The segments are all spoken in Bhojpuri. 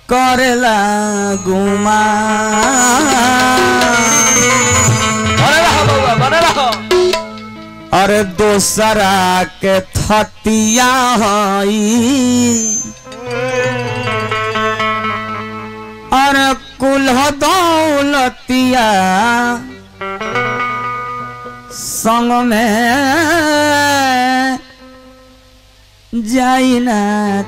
करेला गुमा बने रहो बउआ बने रहो अरे दोसरा के थतिया हई अरे कुल्ह दौलतिया संग में जाई ना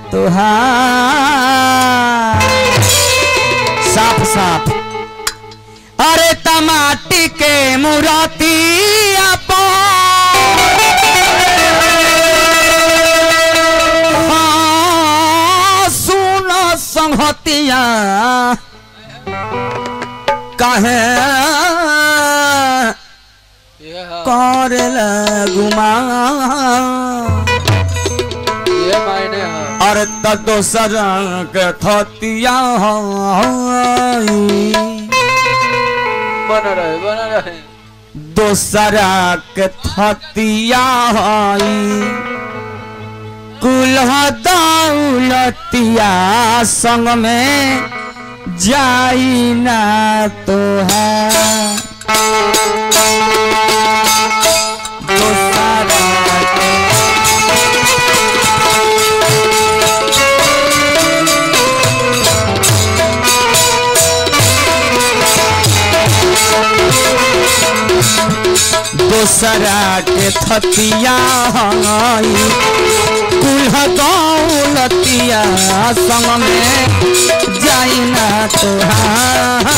तुहार साफ साफ अरे टमाटी के मुरातिया हाँ, सुन संहतिया कहे ये हाँ, कर लगुमा ये मायने हाँ अरे त दोसर के थतिया हई बने रहे बने रहे दोसरा के थतिया हई कुल्ह दौलतिया संग में जाई ना तो है दोसरा के दोसरा के थतिया हई कुल्ह दौलतिया संग में जाई ना तोहार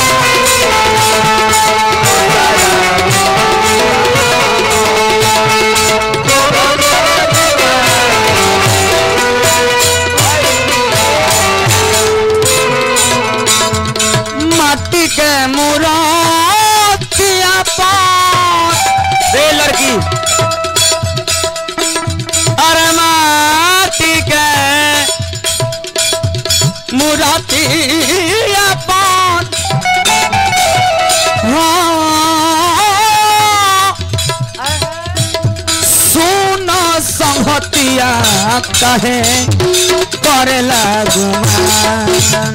माटी के मुरातिया पार रे लड़की अरे माटी के मुरातिया पार हाँ, सुन संहतिया कहे करेला गुमान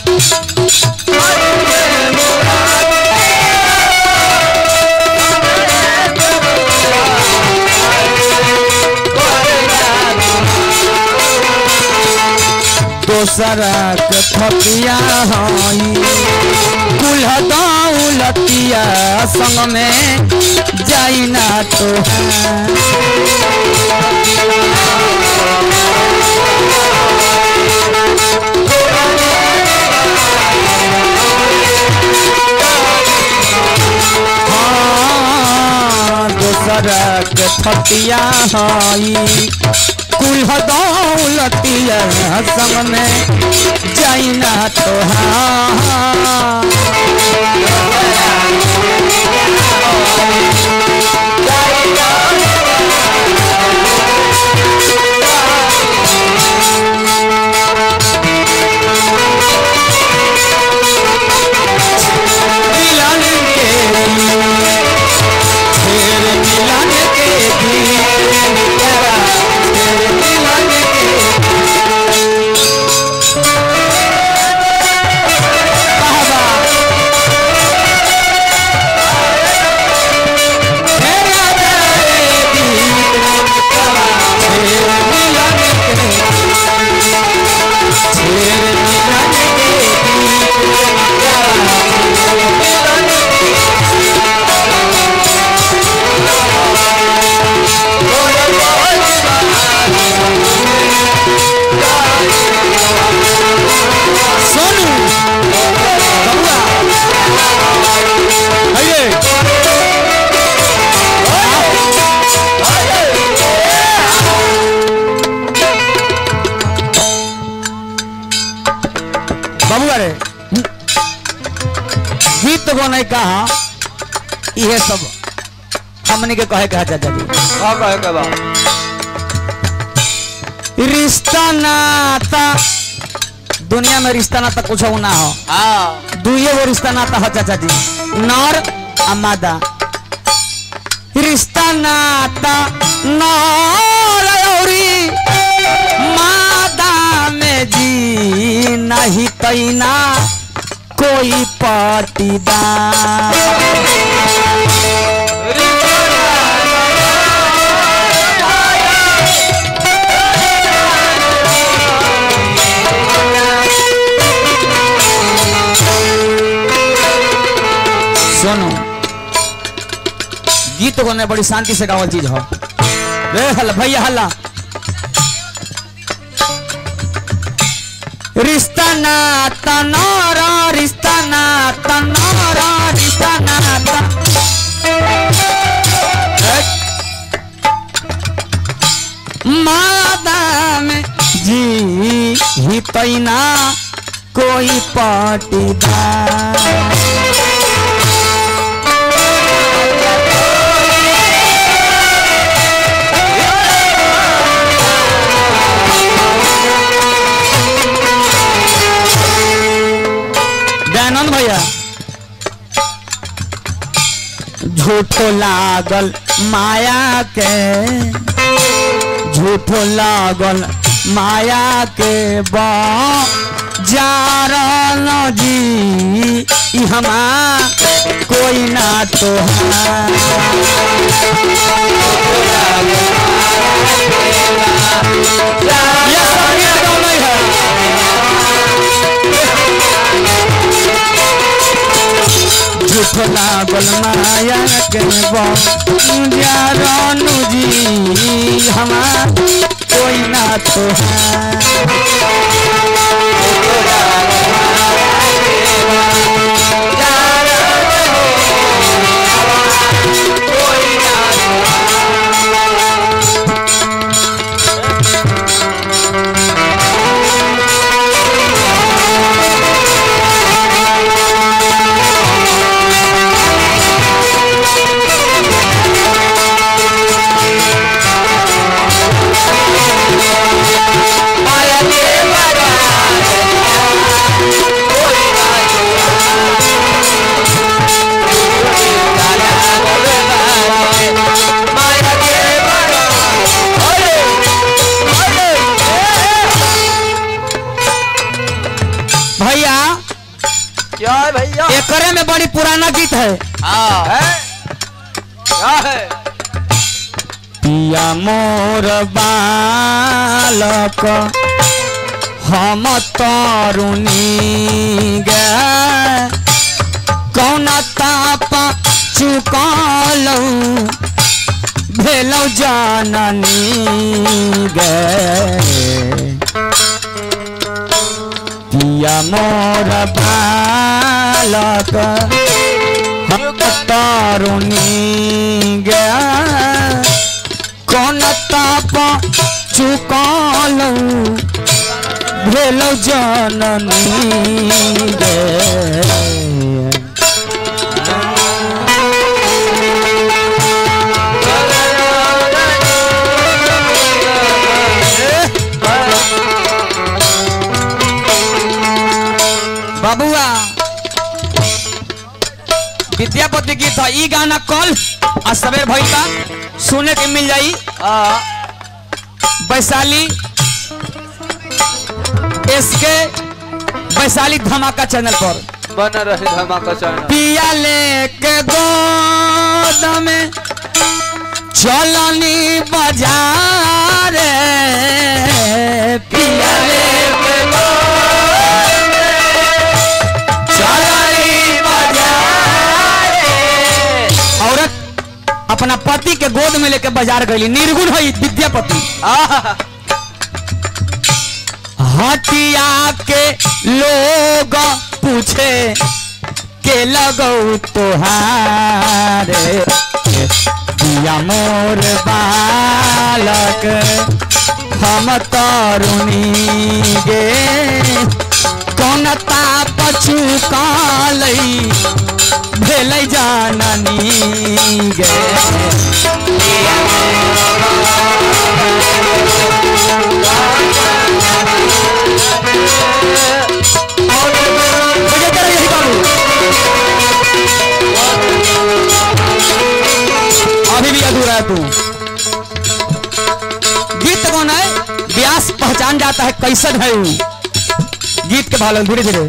दोसरा के थपिया हई कुल्ह दौलतिया संग में जाई ना तो दोसरा के थपिया हई कुल्ह दौलतिया संग में जाई ना तो मिलन के फिर मिलन के दिन तेरा फिर मिलन के बाबा तेरा तेरे दिन तेरा फिर मिलन के फिर मिलन के दिन सोनू बबुआ आइए बबुआ रे गीत गने कहा इहे सब हमने के कहे कहा चाचा जी हाँ कहे के बा रिश्ता नाता दुनिया में रिश्ता नाता कुछ ना हो हाँ दुइये गो रिश्ता नाता हो चाचा जी नर आ मादा रिश्ता नाता नर औरी मादा में जी नहीं तो तैना कोई पाटीदार सुनो गीत गाने बड़ी शांति से गावल चीज हो रे हल्ला भैया हल्ला रिश्ता ना तनारा रिश्ता ना तनारा रिश्ता ना मादा में जी ही पैना कोई पाटीदार दयानंद भैया झूठो लागल माया के झूठो लागल माया के बा जारल जी ई हमा कोई ना तो ये संगीत गाना है झूठ लागल माया के बनु जी हमार कोई ना तो है भैया क्या है भैया एकरे में बड़ी पुराना गीत है हाँ है क्या है पिया मोर बालक हम तरुणी गे कौन ताप चुकलौ भेलौ जननी गे पिया मोर बालक हम तरुणी गे कौन ताप चुकलौ भेलौ जननी गे बाबुआ विद्यापति गीत था ई गाना कल आ सवेर भई का सुने के मिल जाई हाँ वैशाली इसके वैशाली धमाका चैनल पर बन रहे धमाका चैनल पिया लेके गोद में चलनी बाजार पिया लेके गोद में चलनी बाजार औरत अपना पति के गोद में लेके बाजार गई निर्गुण है विद्यापति आहा, हटिया के लोग पूछे के लगौ तोहारे दिया मोर बालक हम तरुणी गे कौन ताप चुकालै भेलै जाननी गे बजे तेरा यही बाबू अभी भी अधूरा है तू गीत कौन है व्यास पहचान जाता है कैसन है वो गीत के भाव धीरे धीरे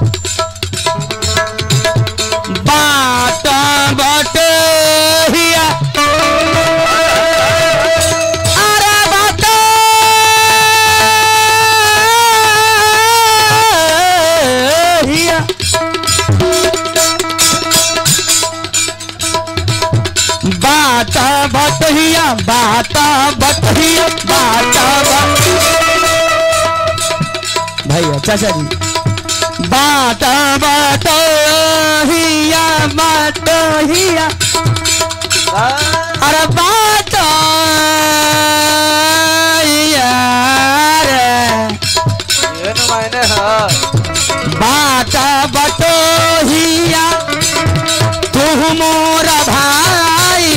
बाट बाट हिया अरे बाट हिया बाटा बटहिया बाटा बटहिया बाटा बट भैया चाचा जी बाटा बटहिया बटहिया अरे बाटा यार ಏನು ಮಾಯನೆ ಹಾ बाटा बटोहिया तू मोरा भाई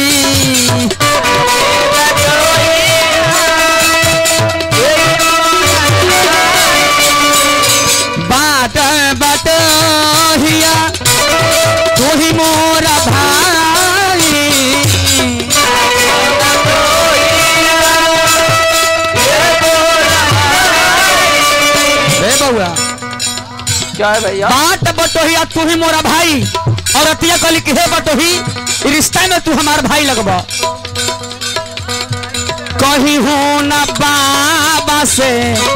बाट बटोहिया तू ही मोरा भाई ए बउआ क्या है भैया बाट बटोहिया तू ही मोरा भाई और अतिया कहली कि हे बटोही ई रिश्ता में तू हमार भाई लगबा कही हूँ न बाबा से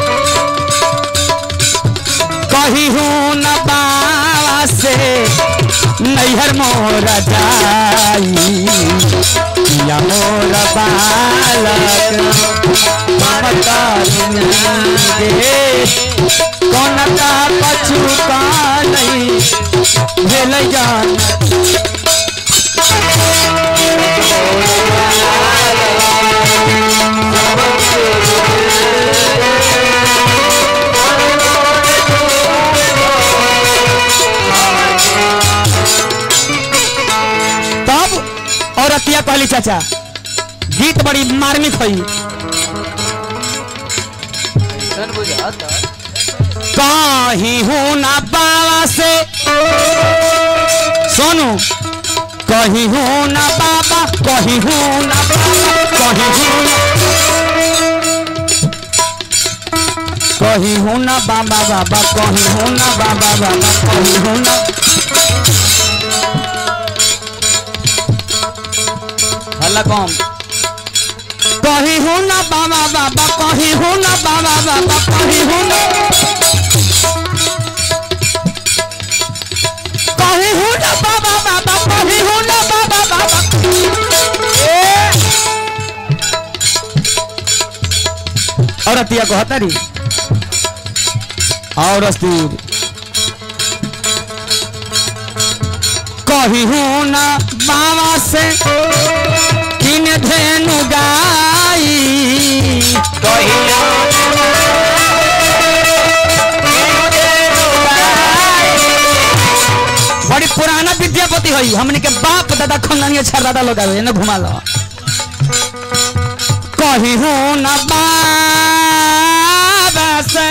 कही हूँ न बाबा से नैहर मोरा जाई या मोरा बालक ममता गे कौन का पछु का नहीं भेल जान तब और अतिया कहली चाचा गीत बड़ी मार्मिक हुई सन बुझाता कहीं हूँ ना बाबा से सोनू कहीं हूँ ना बाबा कहीं हूँ ना बाबा कहीं हूँ ना कहीं हूँ ना बाबा बाबा कहीं हूँ ना बाबा बाबा कहीं हूँ ना हल्ला कम कहीं हूँ ना बाबा बाबा कहीं हूँ ना बाबा बाबा कहीं हूँ ना कहीं हूँ ना बाबा बाबा कहीं हूँ ना बाबा बाबा और अतिया को हतारी और अस्तीर कहीं हूँ ना बाबा से किन धेनु गाई बड़ी पुराना विद्यापति हई हमने के बाप दादा खंडनीय छर दादा लोग आवे न घुमा लो कहीं हूँ न बाबा से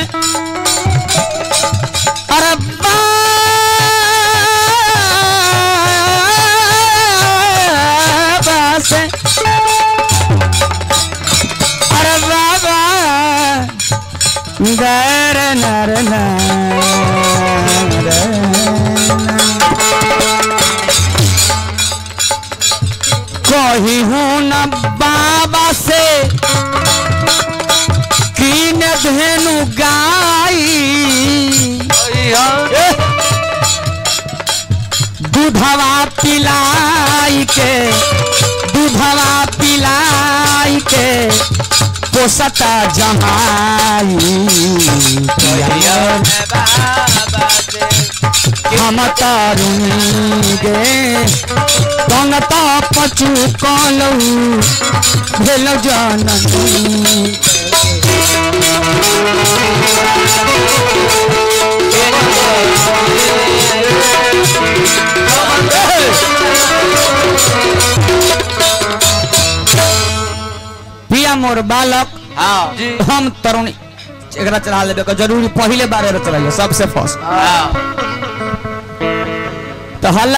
अरे बाबा से अरे बाबा दर नर नर कही हूँ न बाबा से कीन धेनु गाई दूधवा पिलाई के दूधवा पिलाई के पोसता जमाई हम तारुणी गे कौन तो पचू कलऊ भेल जननी पिया मोर बालक हाँ जी हम तरुणी एकरा चढ़ा लेबे के जरूरी पहले बार चढ़ाइए सबसे फर्स्ट हाँ तो हल्ला